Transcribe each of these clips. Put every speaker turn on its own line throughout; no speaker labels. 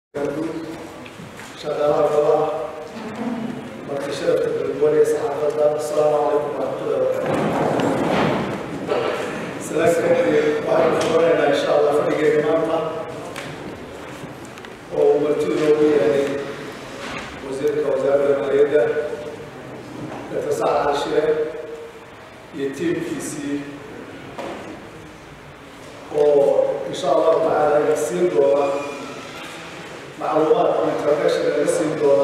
shaqaalaha golaha marka sharafta galgwaniya saxaafadda asalaamu calaykum waraxmatullahi wabarakaatu salaaka waxaynu furanaynaa insha allah fadhigeena maanta oo uu martidu noogu yahay wasiirka wasaaradda maaliyadda dr sacad cashire iyo tiimkiisii oo insha allahu tacaala ina siin doona macluumaad ama introduction laga siin doona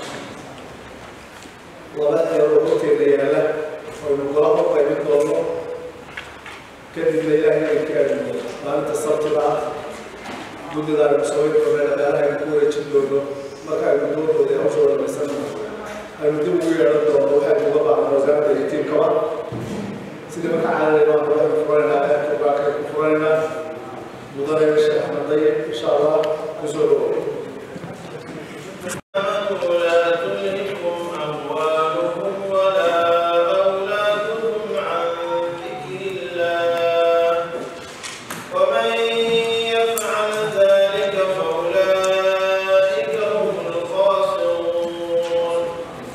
laba eeroo horteeda yaala aynu gola u qaybin doono kadibna ilaahay ay kaadino maalinta sabtida ah guddida aynu samayn doona dhaqaalaha aynu ku wareejin doono marka aynu doodooda ee hawshooda dhamaysan aynu dib ugu yeedhan doono waxaynu uga baahan wasaaradda iyo tiimkaba sidii marka caadadayna waan waxaynu furanaynaa aadka baakay ku furanaynaa mudane sheekh axmed daye insha allah kusoo dhawow
ولا تلهكم أموالكم ولا أولادكم عن ذكر الله ومن يفعل ذلك فأولئك هم الخاسرون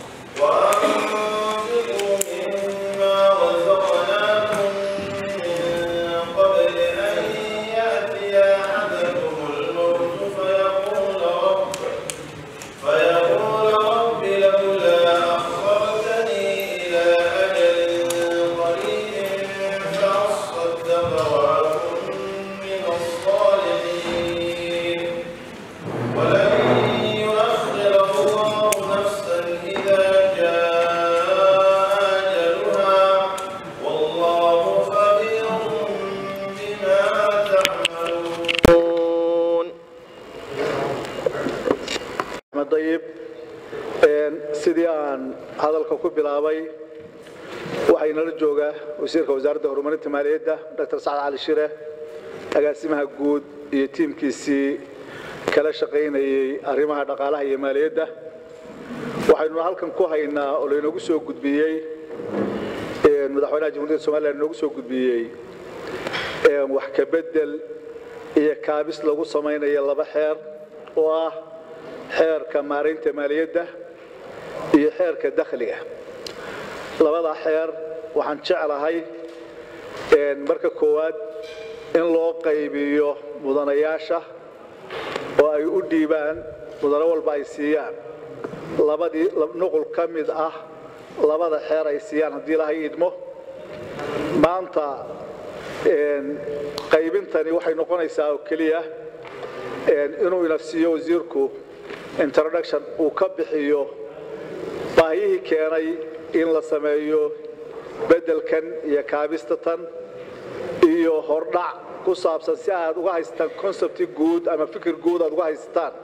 وأنفقوا مما رزقناكم من قبل أن يأتي أحدكم الموت فيقول رب فيقول رب لولا أخرتني إلى أجل قريب فأصدق وأكن من الصالحين ولن يؤخر الله نفسا إذا جاء أجلها والله خبير بما تعملون
axmed dayib sidii aan hadalka ku bilaabay waxaa inala jooga wasiirka wasaaradda horumarinta maaliyadda dr sacad cali shire agaasimaha guud iyo tiimkiisii kala shaqaynayey arrimaha dhaqaalaha iyo maaliyadda waxaynuna halkan ku haynaa oo laynoogu soo gudbiyey madaxweynaha jamhuuriyadda somalilan inoogu soo gudbiyey wax ka bedel iyo kaabis lagu samaynayo laba xeer oo ah xeerka maaraynta maaliyadda iyo xeerka dakhliga labada xeer waxaan jeclahay marka koowaad in loo qaybiyo mudanayaasha oo ay u dhiibaan mudano walba ay siiyaan labadii nuqul ka mid ah labada xeer ay siiyaan haddii ilahay idmo maanta qaybintani waxay noqonaysaa oo keliya inuu ina siiyo wasiirku introduction uu ka bixiyo baahiyihii keenay in la sameeyo beddelkan iyo kaabistatan iyo hordhac ku saabsan si aad uga haysataan concepti guud ama fikir guud aad uga haysataan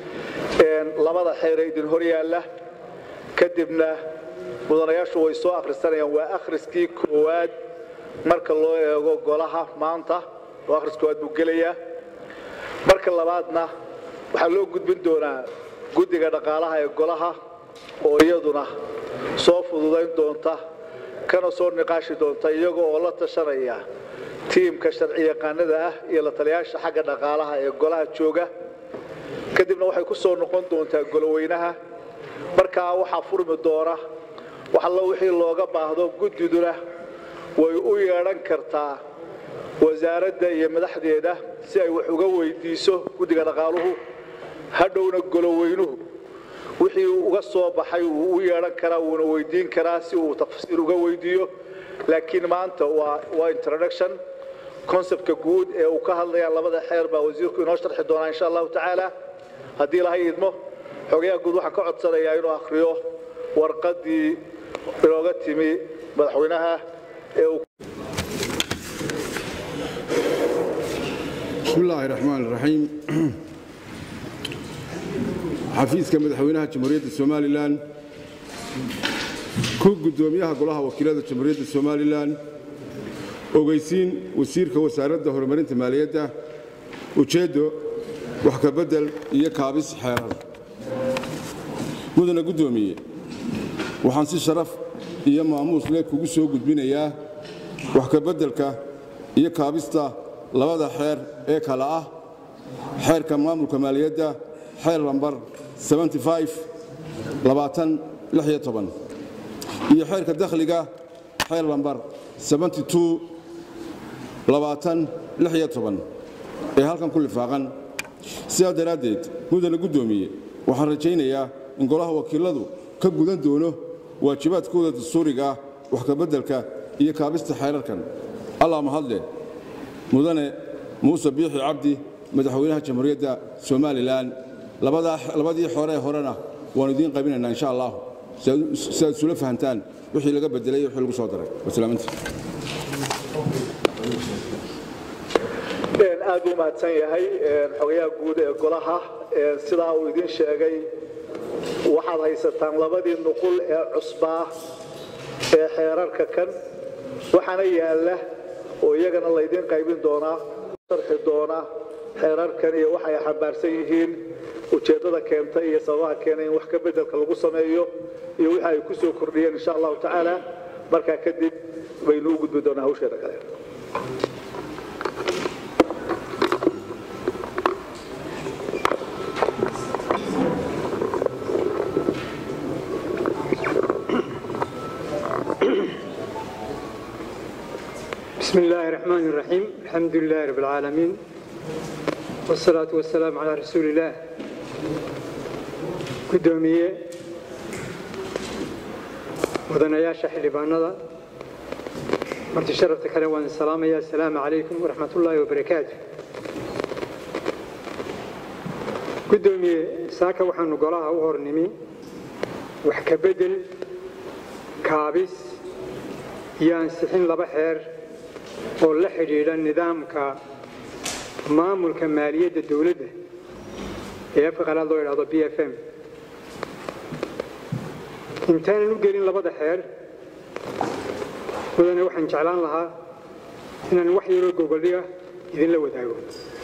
labada xeere idin hor yaalla kadibna mudanayaashu way soo akhrisanayaan waa akhriskii koowaad marka loo eego golaha maanta oo akhris koowaad buu gelayaa marka labaadna waxaa loo gudbin doonaa guddiga dhaqaalaha ee golaha oo iyaduna soo fududayn doonta kana soo niqaashi doonta iyaga oo la tashanaya tiimka sharci yaqaanada ah iyo la taliyaasha xagga dhaqaalaha ee golaha jooga kadibna waxay ku soo noqon doontaa goloweynaha markaa waxaa furmi doona wax allo wixii looga baahdo guddiduna way u yeedhan kartaa wasaaradda iyo madaxdeeda si ay wax uga weydiiso guddiga dhaqaaluhu hadhowna goloweynuhu wixii uga soo baxay wuu u yeedhan karaa wuuna weydiin karaa si uu tafsiir uga weydiiyo laakiin maanta waa waa introduction conceptka guud ee uu ka hadlayaan labada xeer baa wasiirku inoo sharxi doonaa insha allahu tacaala haddii ilahay idmo xogayaha guud waxaan ka codsanayaa inuu akhriyo warqaddii inooga timi madaxweynaha ee uu
بسم الله الرحمن الرحيم xafiiska madaxweynaha jamhuuriyadda somalilan ku guddoomiyaha golaha wakiilada jamhuuriyadda somalilan ogeysiin wasiirka wasaaradda horumarinta maaliyadda ujeeddo wax ka beddel iyo kaabis xeerar mudana guddoomiye waxaan si sharaf iyo maamuus leh kugu soo gudbinayaa wax ka beddelka iyo kaabista labada xeer ee kale ah xeerka maamulka maaliyadda xeer lambar 75 labaatan lix iyo toban iyo xeerka dakhliga xeer lambar 72 labaatan lix iyo toban ee halkan ku lifaaqan sidaa daraaddeed mudane guddoomiye waxaan rajaynayaa in golaha wakiiladu ka gudan doono waajibaadkooda dastuuriga ah wax kabeddelka iyo kaabista xeerarkan allah mahadle mudane muuse biixi cabdi madaxweynaha jamhuuriyadda somalilan labadii xore horena waanu idiin qabinaynaa insha allah si aad isula fahantaan wixii laga bedelay iyo wixii lagu soo daray wasalaaminta
aad u mahadsan yahay xogayaha guud ee golaha sidaa uu idiin sheegay waxaad haysataan labadii nuqul ee cusbaa ee xeerarka kan waxaana yaalla oo iyagana laydiin qaybin doonaa sharxi doona xeerarkan iyo waxay xambaarsan yihiin ujeeddada keentay iyo sababaha keenay in wax ka beddelka lagu sameeyo iyo wixii ay ku soo kordhiyeen insha allahu tacaala markaa kadib baynu u gudbi doonaa hawsheeda kale
بسم الله الرحمن الرحيم الحمد لله رب العالمين والصلاة والسلام على رسول الله قدومية مدنياشا حلبانada marti sharafta kale waan salaamaya assalaamu calaykum waraxmat ullaahi wabarakaatu guddoomiye saaka waxaanu golaha u hornimi wax ka bedel kaabis iyo ansixin laba xeer oo la xidhiidha nidaamka maamulka maaliyadda dowladda ee afka qalaad loo idhahdo b f m intaanan u gelin labada xeer mudane waxaan jeclaan lahaa inaan wax yaroo gogoldhiga idinla wadaago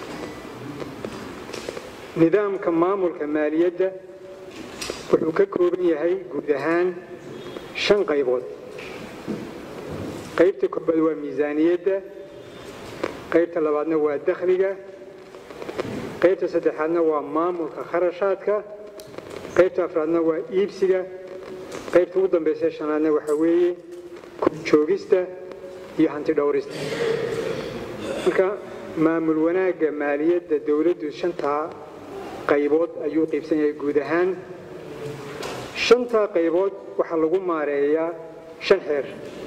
nidaamka maamulka maaliyadda wuxuu ka kooban yahay guud ahaan shan qaybood qaybta koobaad waa miisaaniyadda qaybta labaadna waa dakhliga qaybta saddexaadna waa maamulka kharashaadka qaybta afraadna waa iibsiga qaybta ugu dambaysa shanaadna waxaa weeye joogista iyo hanti dhowrista marka maamul wanaagga maaliyadda dowladdu shantaa qaybood ayuu qaybsan yahay guud ahaan shantaa qaybood waxaa lagu maareeyaa shan xeer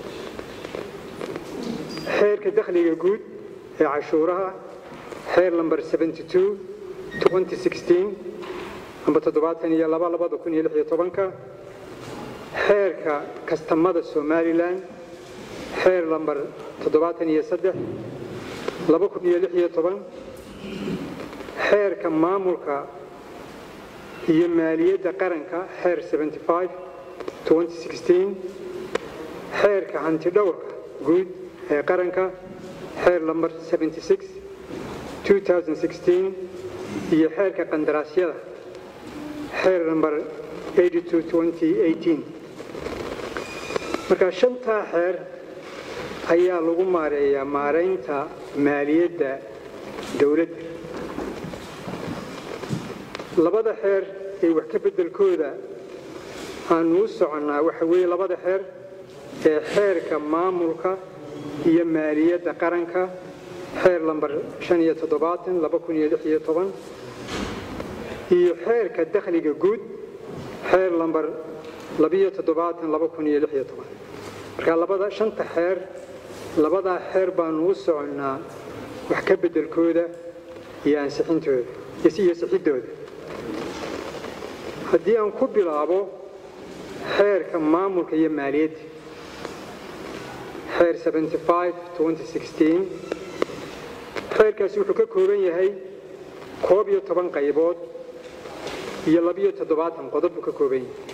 xeerka dakhliga guud ee cashuuraha xeer lamber 72 2016 amba toddobaatan iyo laba labada kun iyo lix iyo tobanka xeerka kastamada somalilan xeer lamber toddobaatan iyo saddex laba kun iyo lix iyo toban xeerka maamulka iyo maaliyadda qaranka xeer 75 2016 xeerka hanti dhowrka guud ee qaranka xeer lamber 76 2016 iyo xeerka qandaraasyada xeer lamber 82 2018 marka shantaa xeer ayaa lagu maareeyaa maaraynta maaliyadda dowladda labada xeer ee wax ka beddelkooda aanu u soconnaa waxa weeye labada xeer ee xeerka maamulka iyo maaliyadda qaranka xeer lamber iyo toddobaatan laba kun iyo lix iyo toban iyo xeerka dakhliga guud xeer lamber labiyo toddobaatan laba kun iyo lix iyo toban marka labada shanta xeer labadaa xeer baanu u soconnaa wax ka beddelkooda iyo ansixintooda iyo sixidooda haddii aan ku bilaabo xeerka maamulka iyo maaliyadda xeer 75 2016 xeerkaasi wuxuu ka kooban yahay koob iyo toban qaybood iyo labiyo toddobaatan qodob buu ka kooban yahay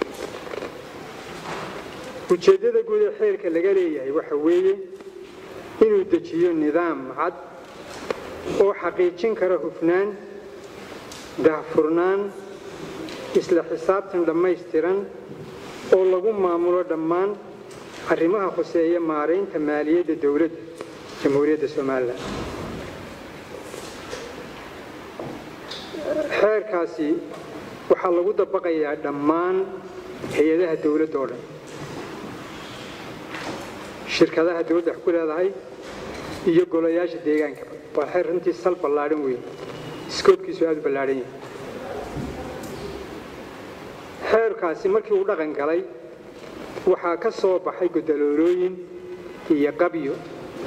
ujeeddada guud ee xeerka laga leeyahay waxa weeye inuu dejiyo nidaam cad oo xaqiijin kara hufnaan daahfurnaan isla xisaabtan dhammaystiran oo lagu maamulo dhammaan arrimaha khuseeya maaraynta maaliyadda dowladda jamhuuriyadda somalilan xeerkaasi waxaa lagu dabaqayaa dhammaan hay-adaha dowladda oo dhan shirkadaha dowladda wax ku leedahay iyo golayaasha deegaanka waa xeer runtii sal ballaadhan weyn iskoobkiisu aad u ballaadhan yahay xeerkaasi markii uu dhaqan galay waxaa ka soo baxay godaloolooyin iyo qabyo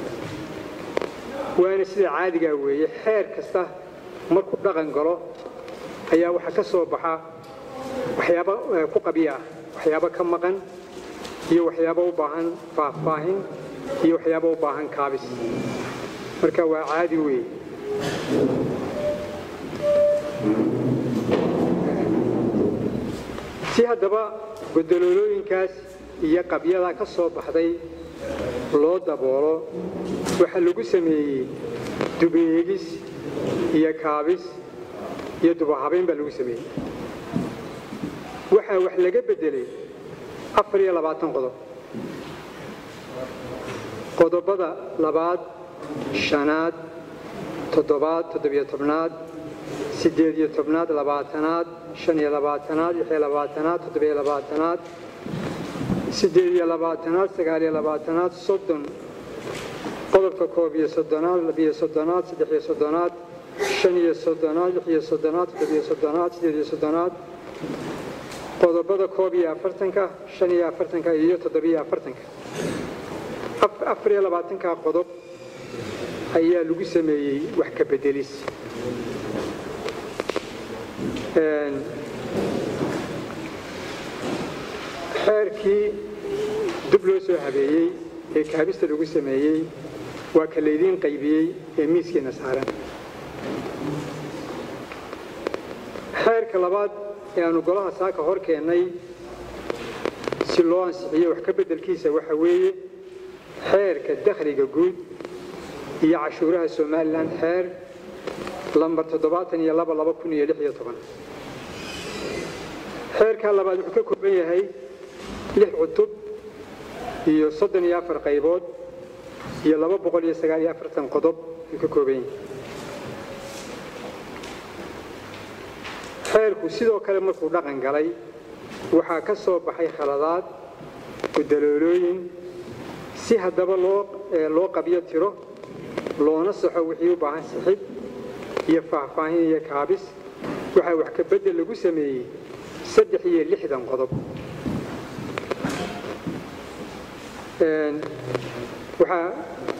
waana sida caadigaa weeye xeer kasta markuu dhaqan galo ayaa waxaa ka soo baxa waxyaabo ku qabyo ah waxyaabo ka maqan iyo waxyaabo u baahan faahfaahin iyo waxyaabo u baahan kaabis marka waa caadi weeye si haddaba godoloolooyinkaas iyo qabyada ka soo baxday loo daboolo waxaa lagu sameeyey dubeegis iyo kaabis iyo dubahabayn baa lagu sameeyey waxaa wax laga beddelay afar iyo labaatan qodob qodobada labaad shanaad toddobaad toddobiyo tobnaad siddeed iyo tobnaad labaatanaad shan iyo labaatanaad lix iyo labaatanaad toddobiyo labaatanaad siddeed iyo labaatanaad sagaal iyo labaatanaad soddon qodobka koob iyo soddonaad labiyo soddonaad saddex iyo soddonaad shan iyo soddonaad lix iyo soddonaad toddobiyo soddonaad siddeed iyo soddonaad qodobada koob iyo afartanka shan iyo afartanka iyo toddobiyo afartanka afar iyo labaatanka qodob ayaa lagu sameeyey wax ka bedelis xeerkii dib loo soo habeeyey ee kaabista lagu sameeyey waa ka laydiin qaybiyey ee miiskiina saaran xeerka labaad ee aanu golaha saaka hor keennay si loo ansixiyo wax ka beddelkiisa waxa weeye xeerka dakhliga guud iyo cashuuraha somalilan xeer lambar toddobaatan iyo laba laba kun iyo lix iyo toban xeerka labaad wuxuu ka kooban yahay lix cutub iyo soddon iyo afar qaybood iyo laba boqol iyo sagaal iyo afartan qodob ayuu ka kooban yahay xeerku sidoo kale markuu dhaqan galay waxaa ka soo baxay khaladaad gudaloolooyin si haddaba loo loo qabyo tiro loona saxo wixii u baahan sixid iyo faahfaahin iyo kaabis waxaa wax ka beddel lagu sameeyey saddex iyo lixdan qodob waxaa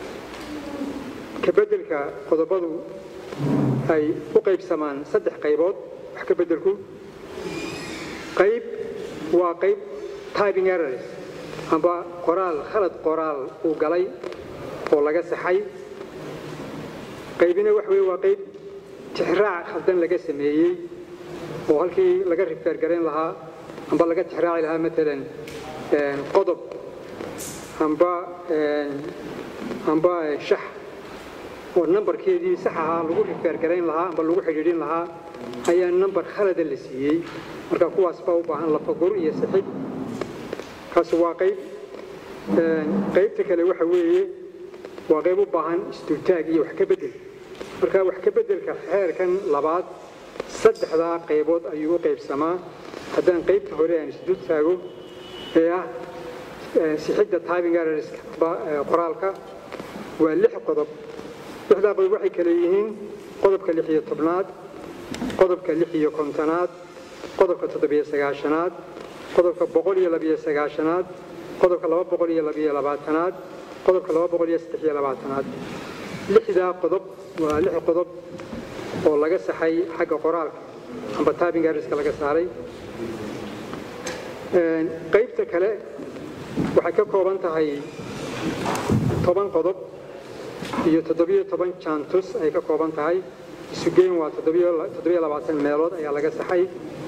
ka beddelka qodobadu ay u qaybsamaan saddex qaybood wax ka beddelku qayb waa qayb typing errors amba qoraal khalad qoraal uu galay oo laga saxay qaybina waxa weye waa qayb tixraac khaldan laga sameeyey oo halkii laga rifeergarayn lahaa amba laga tixraaci lahaa maalan qodob amba amba shax oo nambarkeedii sax ahaa lagu rifeergarayn lahaa amba lagu xidhiidhin lahaa ayaa nambar khalada la siiyey marka kuwaas baa u baahan lafagur iyo sixid kaasi waa qayb qaybta kale waxa weeye waa qayb u baahan isdultaag iyo wax ka beddel marka wax ka beddelka xeerkan labaad saddexdaa qaybood ayuu u qaybsamaa haddaan qaybta hore aan isdul taago ee ah sixidda typing errorska qoraalka waa lix qodob lixdaa qodob waxay kale yihiin qodobka lix iyo tobnaad qodobka lix iyo kontonaad qodobka toddobiyo sagaashanaad qodobka boqol iyo labiyo sagaashanaad qodobka laba boqol iyo labiyo labaatanaad qodobka laba boqol iyo saddex iyo labaatanaad lixdaa qodob waa lix qodob oo laga saxay xagga qoraalka amba typing errorska laga saaray qaybta kale waxay ka kooban tahay toban qodob iyo toddobiyo toban jantus ay ka kooban tahay isugeyn waa toddobiyo labaatan meelood ayaa laga saxay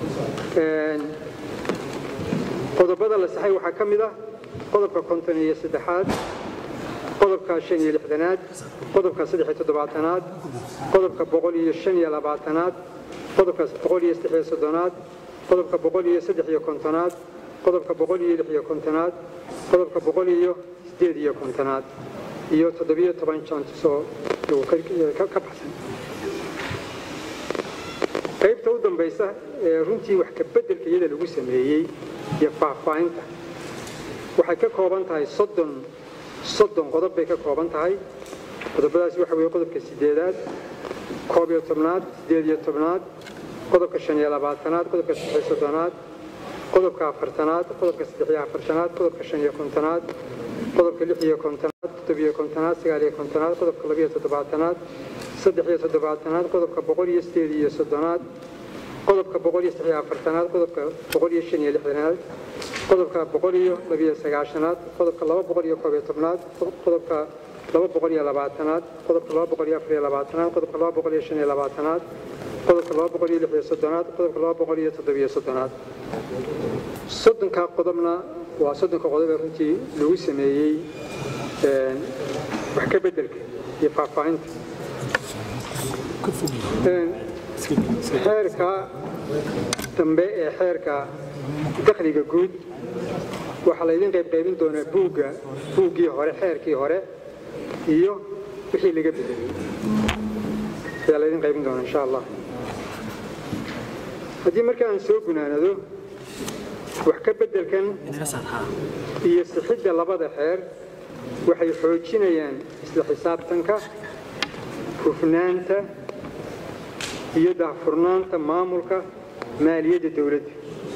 qodobada la saxay waxaa ka mid ah qodobka konton iyo saddexaad qodobka shan iyo lixdanaad qodobka saddex iyo toddobaatanaad qodobka boqol iyo shan iyo labaatanaad qodobka boqol iyo saddex iyo soddonaad qodobka boqol iyo saddex iyo kontonaad qodobka boqol iyo lix iyo kontonaad qodobka boqol iyo sideed iyo kontonaad iyo toddobiyo toban jantus oo ka baxsan qaybta u dambaysa ee runtii wax ka beddelka iyada lagu sameeyey iyo faahfaahinta waxay ka kooban tahay soddon soddon qodob bay ka kooban tahay qodobadaasi waxa weeye qodobka sideedaad koob iyo tobnaad sideed iyo tobnaad qodobka shan iyo labaatanaad qodobka saddex iyo soddonaad qodobka afartanaad qodobka saddex iyo afartanaad qodobka shan iyo kontonaad qodobka lix iyo kontonaad toddobiyo kontonaad sagaal iyo kontonaad qodobka labiyo toddobaatanaad saddex iyo toddobaatanaad qodobka boqol iyo sideed iyo soddonaad qodobka boqol iyo saddex iyo afartanaad qodobka boqol iyo shan iyo lixdanaad qodobka boqol iyo labiyo sagaashanaad qodobka laba boqol iyo koob iyo tobnaad qodobka laba boqol iyo labaatanaad qodobka laba boqol iyo afar iyo labaatanaad qodobka laba boqol iyo shan iyo labaatanaad qodobka laba boqol iyo lix iyo soddonaad qodobka laba boqol iyo toddobiyo soddonaad soddonka qodobna waa soddonka qodob ee runtii lagu sameeyey wax ka beddelka iyo faahfaahinta xeerka dambe ee xeerka dakhliga guud waxaa laydin qaybqaybin doonaa buugga buuggii hore xeerkii hore iyo wixii laga bedelay ayaa laydin qaybin doonaa insha allah haddii marka aan soo gunaanado wax ka beddelkan iyo sixidda labada xeer waxay xoojinayaan isla xisaabtanka hufnaanta iyo daahfurnaanta maamulka maaliyadda dowladda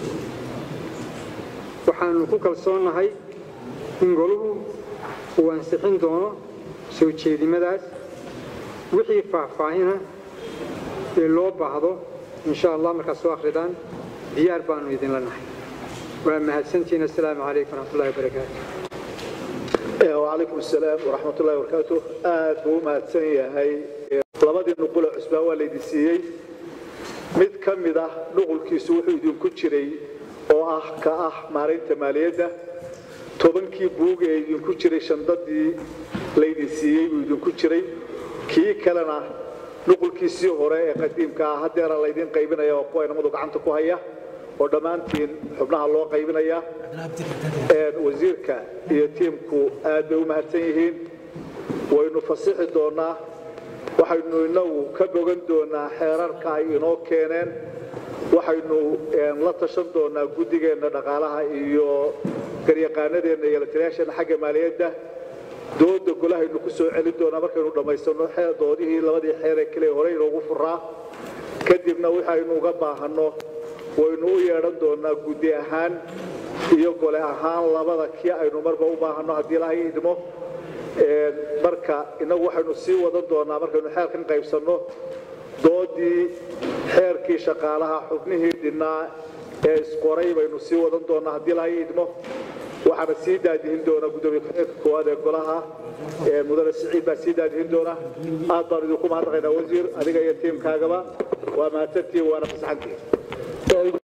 waxaanu ku kalsoonnahay in goluhu uu ansixin doono soo jeedimadaas wixii faahfaahina ee loo baahdo insha allah markaad soo akhridaan diyaar baanu idinla nahay waa mahadsantihiin assalaamu calaykum waraxmatullahi wabarakaatu
وعليكم السلام ورحمة الله وبركاته aad buu u mahadsan yahay labadii nuqul ee cusbaan waa laydin siiyey mid ka mid ah nuqulkiisu wuxuu idinku jiray oo ah ka ah maaraynta maaliyadda tobankii buug ee idinku jiray shandadii laydin siiyey buu idinku jiray kii kalena nuqulkiisii hore ee qadiimka ah haddeera laydin qaybinaya oo kuwa inamadu gacanta ku haya oo dhammaantiin xubnaha loo qaybinaya wasiirka iyo tiimku aad bay u mahadsan yihiin waynu fasixi doonaa waxaynu inagu ka bogan doonaa xeerarka ay inoo keeneen waxaynu la tashan doonaa guddigeenna dhaqaalaha iyo garyaqaanadeenna iyo lataliyaasheenna xagga maaliyadda dooda golahaynu ku soo celin doonaa markaynu dhammaysano doodihii labadii xeer ee kale hore inoogu furaa kadibna waxaynu uga baahanno waynu u yeedhan doonaa guddi ahaan iyo gole ahaan labada kii aynu marba u baahanno haddii ilahay idmo marka innagu waxaynu sii wadan doonaa markaynu xeerkan qaybsanno doodii xeerkii shaqaalaha xubnihii dhinnaa ee isqoray baynu sii wadan doonaa haddii ilahay idmo waxaana sii daadihin doonaa gudoomiye ku-xigeenka koowaad ee golaha mudane siciid baa sii daadihin doona aad baan idinku mahadnaqaynaa wasiir adiga iyo tiimkaagaba waa mahadsantihiin waana fasaxantihiin